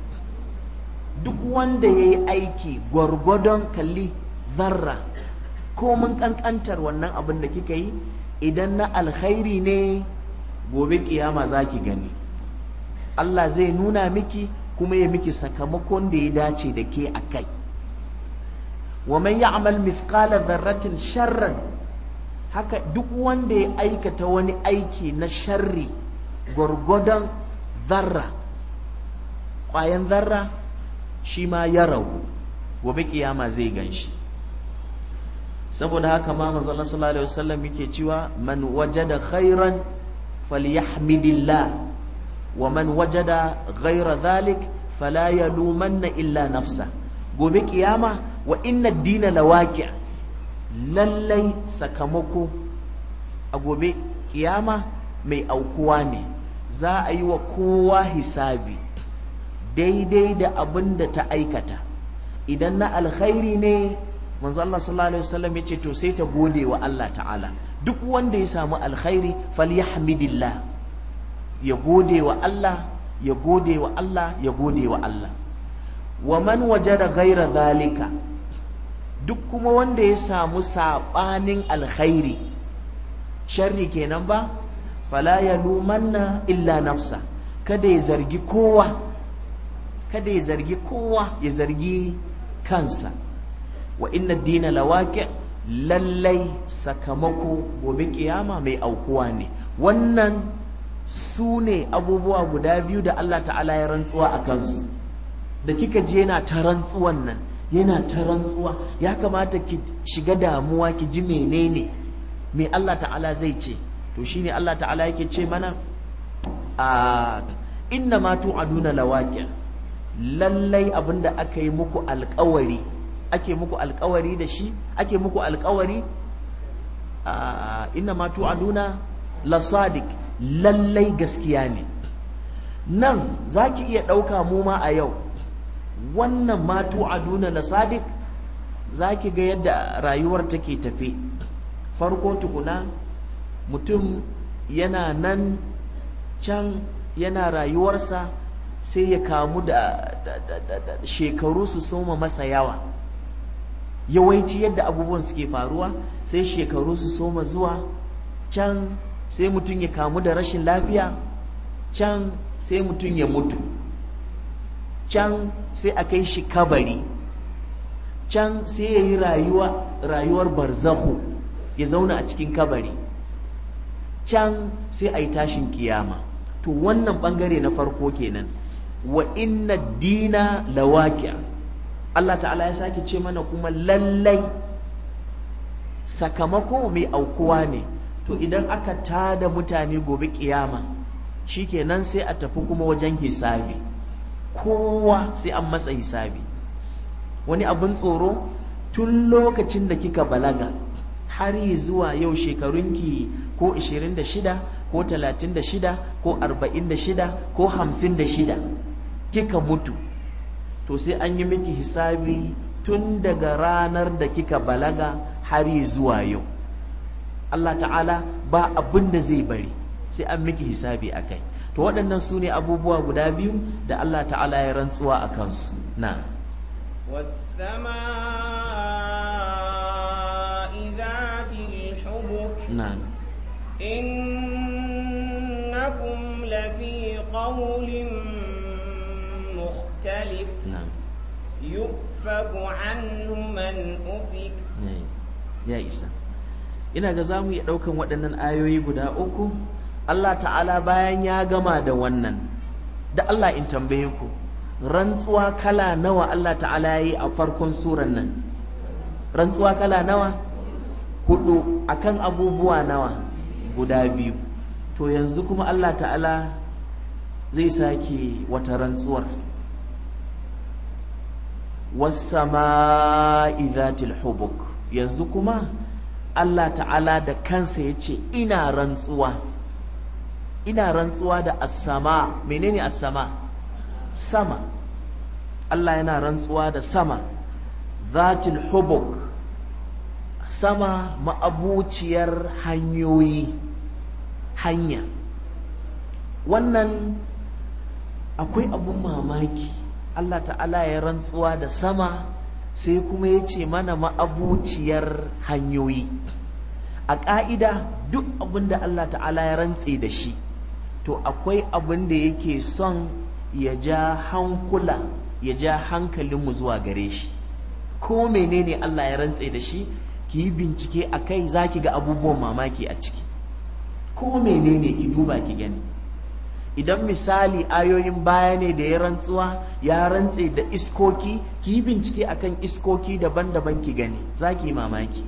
duk wanda yayi aiki gwargwadon kalli zarra ko mun kankantar wannan abin da kika yi idan na alkhairi ne gobe kiyama za ki gani Allah zai nuna miki kuma ya miki sakamakon da ya dace da ke a kai wa man ya'mal mithqala dharratin sharran haka duk wanda ya aikata wani aiki na sharri gwargwadon zarra ƙwayan zarra shi ma ya ragu gobe kiyama zai gan shi saboda haka ma manzo Allah sallallahu alaihi wasallam yake cewa man wajada khairan falyahmidillah wa man wajada ghaira dhalik fala yalumanna illa nafsa gobe kiyama wa inna ad-dina lawaqi lallai sakamako a gobe kiyama mai aukuwa ne za a yi wa kowa hisabi daidai da abin da ta aikata idan na alkhairi ne manzo Allah sallallahu alaihi wasallam yace to sai ta gode wa Allah ta'ala duk wanda ya samu alkhairi falyahmidillah ya gode wa Allah ya gode wa Allah ya gode wa Allah wa man wajada ghaira zalika duk kuma wanda ya samu sabanin alkhairi sharri kenan ba fala yalumanna illa nafsa kada ya zargi kowa kada ya zargi kowa ya zargi kansa wa inna dina lawaqi lallai sakamako gobe kiyama mai aukuwa ne wannan su ne abubuwa guda biyu da Allah ta'ala ya rantsuwa a kansu da kika je yana ta rantsuwan nan yana ta rantsuwa ya kamata ki shiga damuwa ki ji menene me Allah ta'ala zai ce to shine Allah ta'ala yake ce mana a inna ma tu'aduna lawaqi lallai abinda aka yi muku alƙawari ake muku alƙawari da shi ake muku alƙawari inna ma tu'aduna la sadiq lallai gaskiya ne nan zaki iya ɗauka mu ma a yau wannan ma tu'aduna la sadiq zaki ga yadda rayuwar take tafe farko tukuna mutum yana nan can yana rayuwarsa sai ya kamu da, shekaru su soma masa yawa yawanci yadda abubuwan suke faruwa sai shekaru su soma zuwa can sai mutum ya kamu da rashin lafiya can sai mutum ya mutu can sai a kai shi kabari can sai ya yi rayuwa rayuwar barzahu ya zauna a cikin kabari can sai a yi tashin kiyama to wannan bangare na farko kenan wa inna dina lawaqi'a Allah ta'ala ya sake ce mana kuma lallai sakamako mai aukuwa ne to idan aka tada mutane gobe kiyama shikenan sai a tafi kuma wajen hisabi kowa sai an masa hisabi wani abin tsoro tun lokacin da kika balaga har yi zuwa yau shekarunki ko 26 ko 36 ko 46 ko 56 kika mutu to sai an yi miki hisabi tun daga ranar da kika balaga har yi zuwa yau Allah ta'ala ba abin da zai bari sai an miki hisabi a kai to waɗannan su ne abubuwa guda biyu da Allah ta'ala ya rantsuwa a kansu na والسماء ذات الحبك نعم إنكم لفي قول مختلف نعم يؤفك عنه من أفك ya isa ina ga zamu iya ɗaukan waɗannan ayoyi guda uku Allah ta'ala bayan ya gama da wannan da Allah in tambaye ku rantsuwa kala nawa Allah ta'ala ya yi a farkon suran nan rantsuwa kala nawa hudu akan abubuwa nawa guda biyu to yanzu kuma Allah ta'ala zai sake wata rantsuwar wasama'i dhatil hubuk yanzu kuma Allah ta'ala da kansa ya ce ina rantsuwa ina rantsuwa da as-sama menene as-sama sama Allah yana rantsuwa da sama dhatil hubuk sama ma'abuciyar hanyoyi hanya wannan akwai abun mamaki Allah ta'ala ya rantsuwa da sama sai kuma ya ce mana ma'abuciyar hanyoyi a ƙa'ida duk abin da Allah ta'ala ya rantse da shi to akwai abin da yake son ya ja hankula ya ja hankalinmu zuwa gare shi ko menene Allah ya rantse da shi ki yi bincike a kai za ki ga abubuwan mamaki a ciki ko menene ki duba ki gani idan misali ayoyin baya ne da ya rantsuwa ya rantse da iskoki ki yi bincike akan iskoki daban-daban ki gani za ki yi mamaki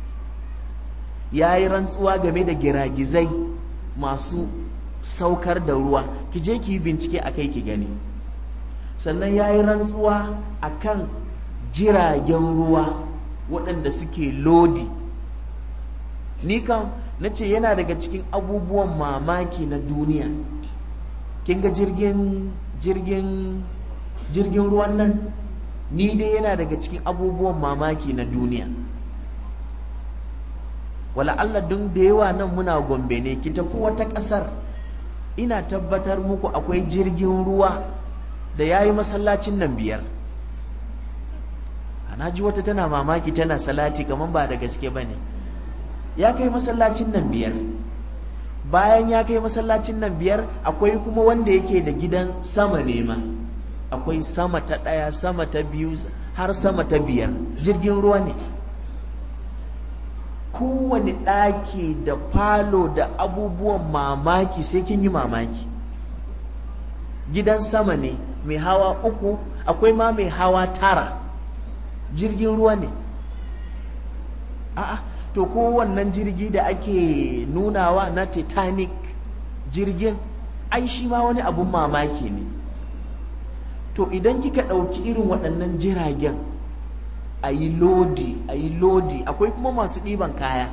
ya yi rantsuwa game da giragizai masu saukar da ruwa ki je ki yi bincike a kai ki gani sannan ya yi rantsuwa akan jiragen ruwa waɗanda suke lodi ni kan na ce yana daga cikin abubuwan mamaki na duniya kin ga jirgin jirgin jirgin ruwan nan ni dai yana daga cikin abubuwan mamaki na duniya wala Allah dun da yawa nan muna gombe ne ki tafi wata ƙasar ina tabbatar muku akwai jirgin ruwa da ya yi masallacin nan biyar ana ji wata tana mamaki tana salati kamar ba da gaske ba ne ya kai masallacin nan biyar bayan ya kai masallacin nan biyar akwai kuma wanda yake da gidan sama ne ma akwai sama ta ɗaya sama ta biyu har sama ta biyar jirgin ruwa ne kowane ɗaki da falo da abubuwan mamaki sai kin yi mamaki gidan sama ne mai hawa uku akwai ma mai hawa tara jirgin ruwa ne a'a to ko wannan jirgi da ake nunawa na titanic jirgin ai shi ma wani abun mamaki ne to idan kika ɗauki irin waɗannan jiragen a yi lodi a yi lodi akwai kuma masu ɗiban kaya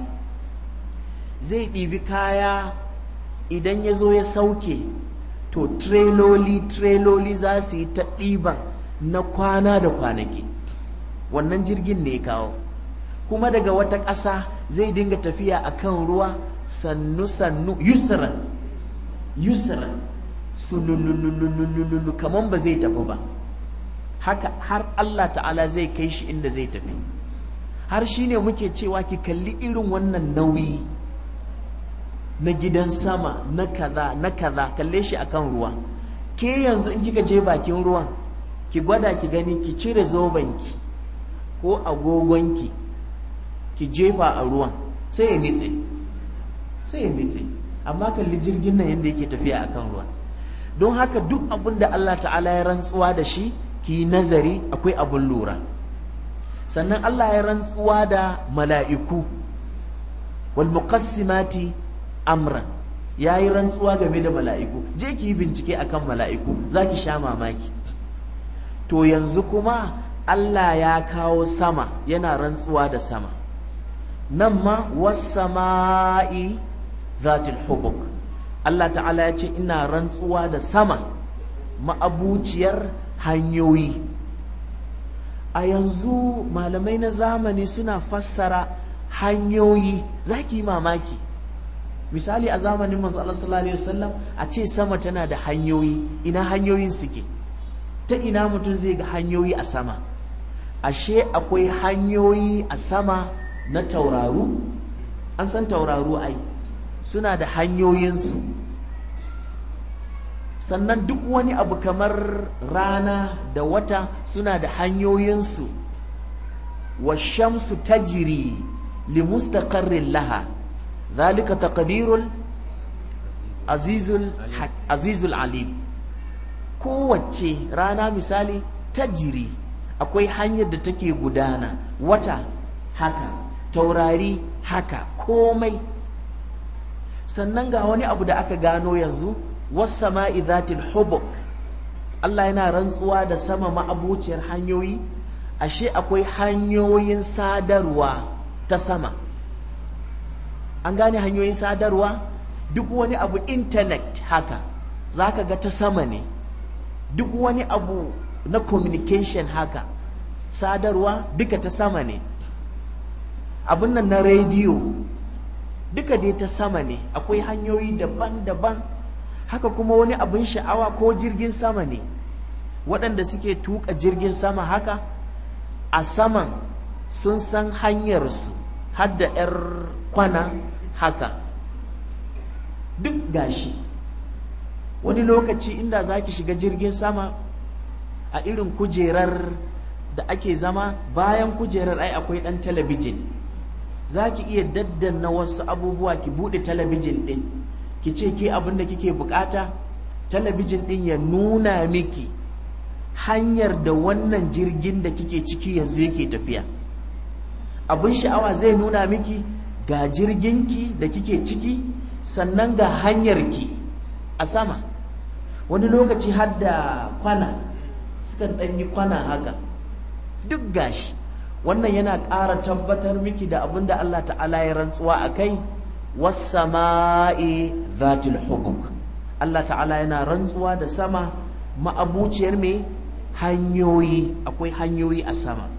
zai ɗibi kaya idan ya zo ya sauke to treloli treloli za su yi ta ɗiban na kwana da kwanaki wannan jirgin ne kawo kuma daga wata ƙasa zai dinga tafiya a kan ruwa sannu-sannu yusran yusran sululululululu kamar ba zai tafi ba haka har Allah ta'ala zai kai shi inda zai tafi har shi ne muke cewa ki kalli irin wannan nauyi na gidan sama na kaza na kaza kalle shi akan ruwa ke yanzu in kika je bakin ruwan ki gwada ki gani ki cire zobenki ko agogonki ki jefa a ruwan sai ya nitse sai ya nitse amma kalli jirgin nan yadda yake tafiya akan ruwa don haka duk abin da Allah ta'ala ya rantsuwa da shi ki nazari akwai abin lura sannan Allah ya rantsuwa da mala'iku wal muqassimati amran ya yi rantsuwa game da mala'iku je ki yi bincike akan mala'iku za ki sha mamaki to yanzu kuma Allah ya kawo sama yana rantsuwa da sama nan ma wasama'i zatul hubuk Allah ta'ala ya ce ina rantsuwa da sama ma'abuciyar hanyoyi a yanzu malamai na zamani suna fassara hanyoyi za ki yi mamaki misali a zamanin manzo Allah sallallahu alaihi wasallam a ce sama tana da hanyoyi ina hanyoyin suke ta ina mutum zai ga hanyoyi a sama ashe akwai hanyoyi a sama na tauraru an san tauraru ai suna da hanyoyinsu sannan duk wani abu kamar rana da wata suna da hanyoyinsu wa shamsu tajri li mustaqarrin laha zalika taqdirul azizul azizul alim kowace rana misali tajri akwai hanyar da take gudana wata haka taurari haka komai sannan ga wani abu da aka gano yanzu wasama'i zatil hubuk Allah yana rantsuwa da sama ma'abuciyar hanyoyi ashe akwai hanyoyin sadarwa ta sama an gane hanyoyin sadarwa duk wani abu intanet haka zaka ga ta sama ne duk wani abu na communication haka sadarwa duka ta sama ne abin nan na rediyo duka dai ta sama ne akwai hanyoyi daban-daban haka kuma wani abin sha'awa ko jirgin sama ne waɗanda suke tuka jirgin sama haka a saman sun san hanyarsu har da 'yar kwana haka duk gashi wani lokaci inda za ki shiga jirgin sama a irin kujerar da ake zama bayan kujerar ai akwai ɗan talabijin za ki iya daddana wasu abubuwa ki buɗe talabijin ɗin ki ce ke abin da kike bukata talabijin ɗin ya nuna miki hanyar da wannan jirgin da kike ciki yanzu yake tafiya abin sha'awa zai nuna miki ga jirginki da kike ciki sannan ga hanyarki a sama wani lokaci har da kwana sukan ɗan yi kwana haka duk gashi wannan yana ƙara tabbatar miki da abin da Allah ta'ala ya rantsuwa a kai wasama'i zatil hubuk Allah ta'ala yana rantsuwa da sama ma'abuciyar mai hanyoyi akwai hanyoyi a sama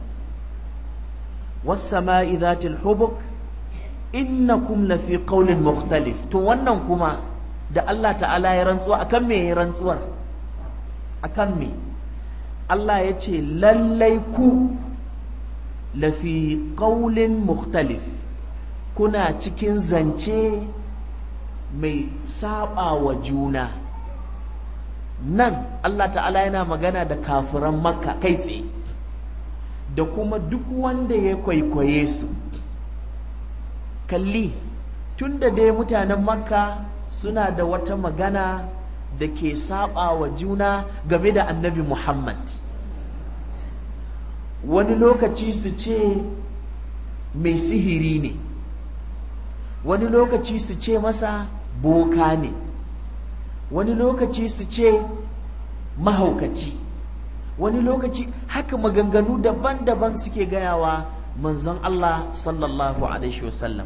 wasama'i zatil hubuk innakum lafi qawlin mukhtalif to wannan kuma da Allah ta'ala ya rantsuwa akan me ya rantsuwar akan me Allah ya ce lallai ku lafi qawlin mukhtalif kuna cikin zance mai saba wa juna nan Allah ta'ala yana magana da kafiran makka kai tsaye da kuma duk wanda ya kwaikwaye su kalli tunda dai mutanen makka suna da wata magana da ke saba wa juna game da annabi muhammad wani lokaci su ce mai sihiri ne wani lokaci su ce masa boka ne wani lokaci su ce mahaukaci wani lokaci haka maganganu daban-daban suke gayawa manzon Allah sallallahu alaihi wasallam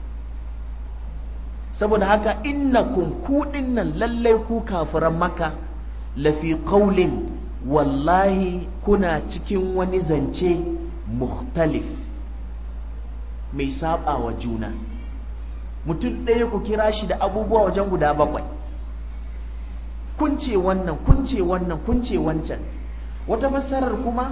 saboda haka innakum ku nan lallai ku kafiran maka lafi qaulin wallahi kuna cikin wani zance mukhtalif mai saba wa juna mutum ɗaya ku kira shi da abubuwa wajen guda bakwai kun ce wannan kun ce wannan kun ce wancan wata fassarar kuma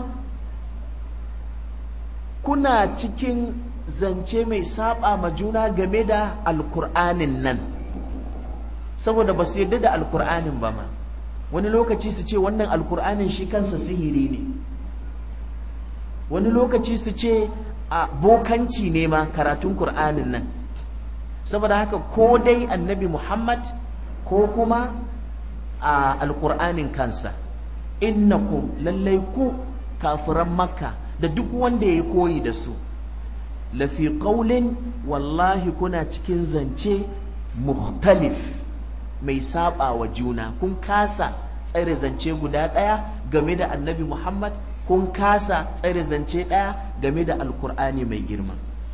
kuna cikin zance mai saba ma juna game da alkur'anin nan saboda ba su yadda da alkur'anin ba ma wani lokaci su ce wannan alkur'anin shi kansa sihiri ne wani lokaci su ce a bokanci ne ma karatun kur'anin nan saboda haka ko dai annabi muhammad ko kuma a alkur'anin kansa innakum lallai ku kafiran makka da duk wanda ya koyi da su lafi ƙaulin wallahi kuna cikin zance mukhtalif mai saba wa juna kun kasa tsare zance guda ɗaya game da annabi muhammad kun kasa tsare zance ɗaya game da alkur'ani mai girma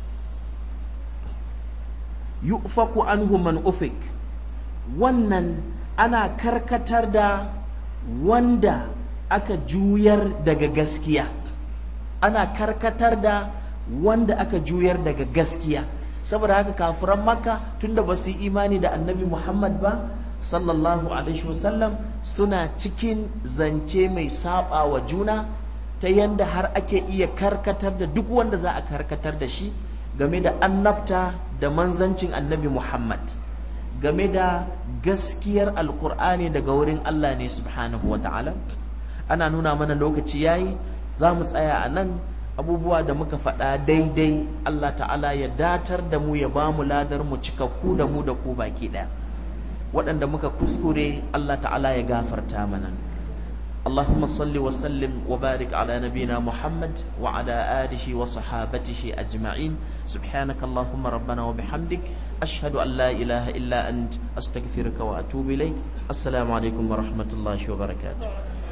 yu'faku anhu man ufik wannan ana karkatar da wanda aka juyar daga gaskiya ana karkatar da wanda aka juyar daga gaskiya saboda haka kafiran makka tunda ba su yi imani da annabi muhammad ba sallallahu alaihi wasallam suna cikin zance mai saba wa juna ta yanda har ake iya karkatar da duk wanda za a karkatar da shi game da annabta da manzancin annabi muhammad game da gaskiyar alkur'ani daga wurin allah ne subhanahu wa ta'ala ana nuna mana lokaci yayi za mu tsaya a nan abubuwa da muka faɗa daidai Allah ta'ala ya datar da mu ya ba mu ladar mu cikakku da mu da ku baki ɗaya waɗanda muka kuskure Allah ta'ala ya gafarta mana اللهم صل وسلم وبارك على نبينا محمد وعلى آله وصحابته أجمعين سبحانك اللهم ربنا وبحمدك أشهد أن لا إله إلا أنت أستغفرك وأتوب إليك السلام عليكم ورحمة الله وبركاته